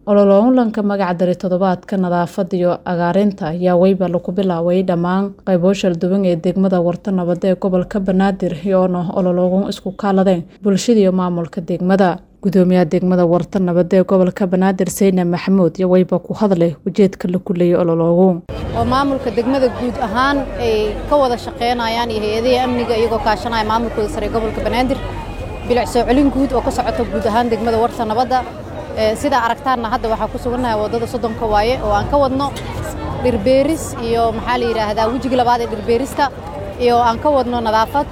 olole-kulanka magaca dari toddobaadka nadaafadda iyo cagaarinta ayaa weyba lagu bilaabay dhammaan qaybo shalduwan ee degmada warta nabadda ee gobolka banaadir iyoona olologun isku kaaladeen bulshada iyo maamulka degmada gudoomiyaha degmada warta nabadda ee gobolka banaadir sayna maxamuud iyo weyba ku hadlay ujeedka la kuleeyay olologun oo maamulka degmada guud ahaan ay ka wada shaqeynayaan iyo hay-adaha amniga iyagoo kaashanaya maamulkooda sare ee gobolka banaadir bilic soo celin guud oo ka socota guud ahaan degmada warta nabadda sidaa aragtaanna hadda waxaa ku sugannahay waddada soddonka waaye oo aan ka wadno dhirbeeris iyo maxaa la yidhaahdaa wejiga labaad ee dhirbeerista iyo aan ka wadno nadaafad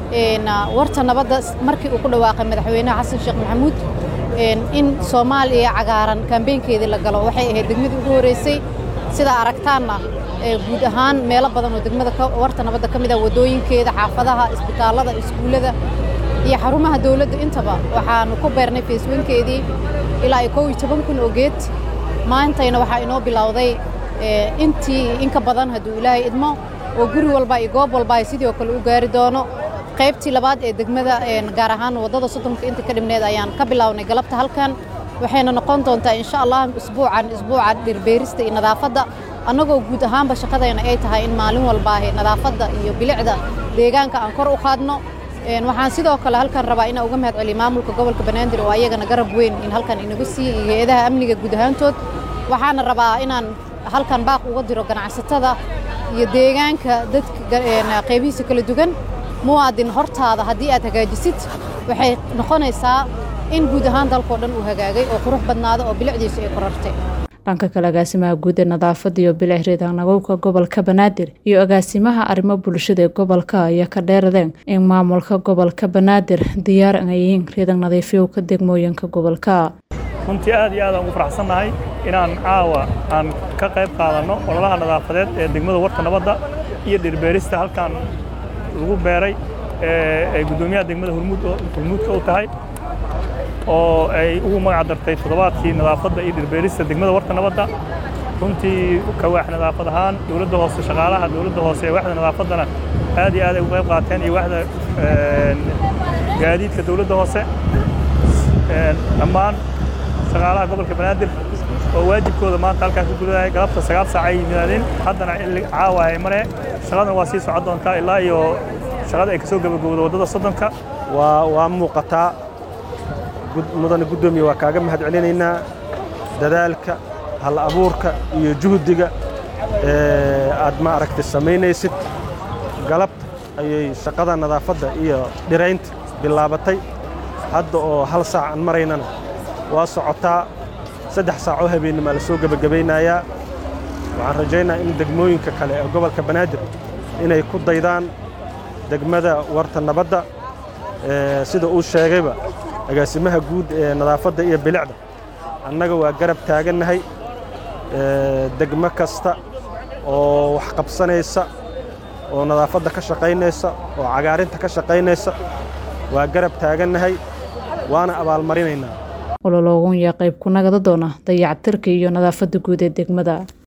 warta nabadda markii uu ku dhawaaqay madaxweynaha xasan sheekh maxamuud in soomaaliya cagaaran kambeynkeedii la galo waxay ahayd degmadii ugu horreysay sidaa aragtaanna guud ahaan meelo badan oo degmada warta nabadda ka mid ah waddooyinkeeda xaafadaha isbitaallada iskuullada iyo xarumaha dawladda intaba waxaanu ku beernay feeswankeedii ilaa iyo kow iyo toban kun oo geed maantayna waxaa inoo bilowday intii in ka badan hadduu ilaahay idmo oo guri walba iyo goob walba ay sidoo kale u gaari doono qaybtii labaad ee degmada gaar ahaan waddada soddonka inta ka dhibneed ayaan ka bilownay galabta halkan waxayna noqon doontaa insha allah isbuucan isbuuca dhirbeerista iyo nadaafadda annagoo guud ahaanba shaqadayna ay tahay in maalin walbaahe nadaafadda iyo bilicda deegaanka aan kor u qaadno waxaan sidoo kale halkan rabaa inaan uga mahad celiyo maamulka gobolka banaadir oo ayagana garab weyn in halkan inagu siiya iyo hay-adaha amniga guud ahaantood waxaana rabaa inaan halkan baaq uga diro ganacsatada iyo deegaanka dadka qaybihiisa kala duwan muwaadin hortaada haddii aad hagaajisid waxay noqonaysaa in guud ahaan dalkao dhan uu hagaagay oo qurux badnaado oo bilicdiisu ay korartay dhanka kale agaasimaha guud ee nadaafadda iyo bilic reedanagowka gobolka banaadir iyo agaasimaha arrimo bulshada ee gobolka ayaa ka dheeradeen in maamulka gobolka banaadir diyaar ay yihiin reedan nadiifyowka degmooyinka gobolka runtii aad iyo aad aan ugu faraxsannahay inaan caawa aan ka qayb qaadanno ololaha nadaafadeed ee degmada warta nabadda iyo dhirbeerista halkan lagu beeray ee guddoomiyaha degmada hurmuudka u tahay oo ay ugu magac dartay toddobaadkii nadaafadda iyo dhirbeerista degmada warta nabadda runtii kawaax nadaafad ahaan dowladda hoose shaqaalaha dowladda hoose ee waxda nadaafaddana aad iyo aad ay ugu qayb qaateen iyo waxda gaadiidka dowladda hoose dhammaan shaqaalaha gobolka banaadir oo waajibkooda maanta halkaan ka gudanaya galabta sagaal saac ay yimaadeen haddana caawa ay maree shaqadana waa sii socon doontaa ilaa iyo shaqada ay ka soo gabagowda waddada soddonka waa waa muuqataa mudane guddoomiye waa kaaga mahad celinaynaa dadaalka hal abuurka iyo juhdiga aad ma aragtay samaynaysid galabta ayay shaqada nadaafadda iyo dhiraynta bilaabatay hadda oo hal saac aan maraynana waa socotaa saddex saacoo habeennimaa la soo gebagabaynayaa waxaan rajaynaa in degmooyinka kale ee gobolka banaadir inay ku daydaan degmada warta nabadda sida uu sheegayba agaasimaha guud ee nadaafadda iyo bilicda annaga waa garab taagannahay degmo kasta oo wax qabsanaysa oo nadaafadda ka shaqaynaysa oo cagaarinta ka shaqaynaysa waa garab taagannahay waana abaalmarinaynaa olologun yaa qayb ku nagada doona dayactirka iyo nadaafadda guud ee degmada